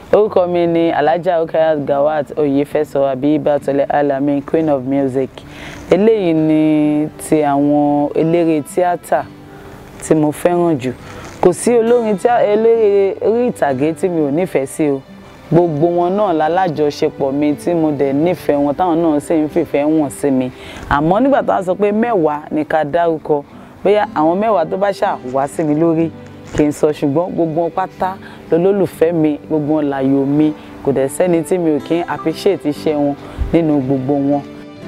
orúkọ mi ni alhaja okayat gawat oyefẹsọ abiyibatole alami queen of music eléyìí ni ti àwọn eléré tíátà tí mo fẹ́ràn jù kò sí olórin tí eléré orí ìtàgé tí mi ò nífẹ̀ẹ́ sí o gbogbo wọn náà lálájọṣepọ̀ mi tí mo dẹ̀ nífẹ̀ẹ́ wọn táwọn náà sì ń fìfẹ́ wọn sí mi àmọ́ nígbà tó wá sọ pé mẹ́wàá ni ká dárúkọ bóyá àwọn mẹ́wàá tó bá ṣáà wá sí mi lórí kì í sọ ṣùgbọ́n gbogbo wọn pátá lolólùfẹ́ mi gbogbo wọn láyò mi kò dẹ̀ sẹ́ni tí mi ò kí ń appreciate iṣẹ́ wọn nínú gbogbo wọn.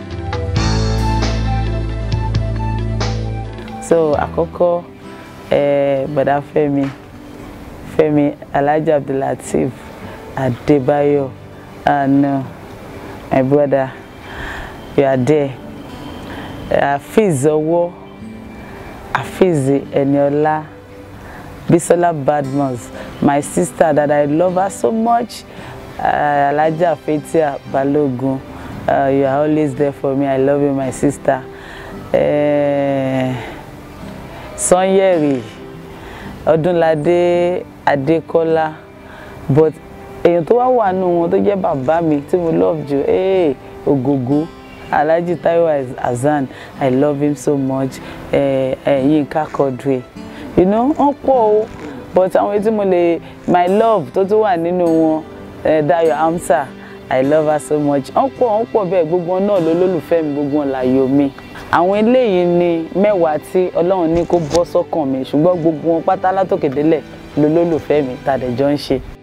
so àkọ́kọ́ eh, bọ̀dá Fẹ́mi Fẹ́mi Alhaji Abdulateef Adébáyọ̀ ah no my brother you are there Afeez Ọwọ́ Afeez Eniola Bisola Badmus my sister that I love her so much uh, Alhaja Fathia Balogun uh, you are always there for me I love you my sister. Uh, Sanyẹ̀rì Ọdúnládé Adékọ́lá but èèyàn tó wá wà nù wọn tó jẹ́ bàbá mi tí mo love jù ee Ògògó Alhaji Taiwo Hassan I love him so much eh, eh, Yinka Quadri you know wọ́n pọ̀ o but àwọn etí mo lè my love tó tún wà nínú wọn eh, Dayo Amsa I love her so much wọ́n pọ̀ wọ́n pọ̀ bẹ́ẹ̀ gbogbo wọn náà ló lólùfẹ́ mi gbogbo wọn láyò mi àwọn eléyìí ni mẹ́wàá tí ọlọ́run ní kó bọ́ sọ́kàn mi ṣùgbọ́n gbogbo wọn pátá látòkè délẹ̀ ló lólùfẹ́ mi tàdéjọ́ ń ṣe.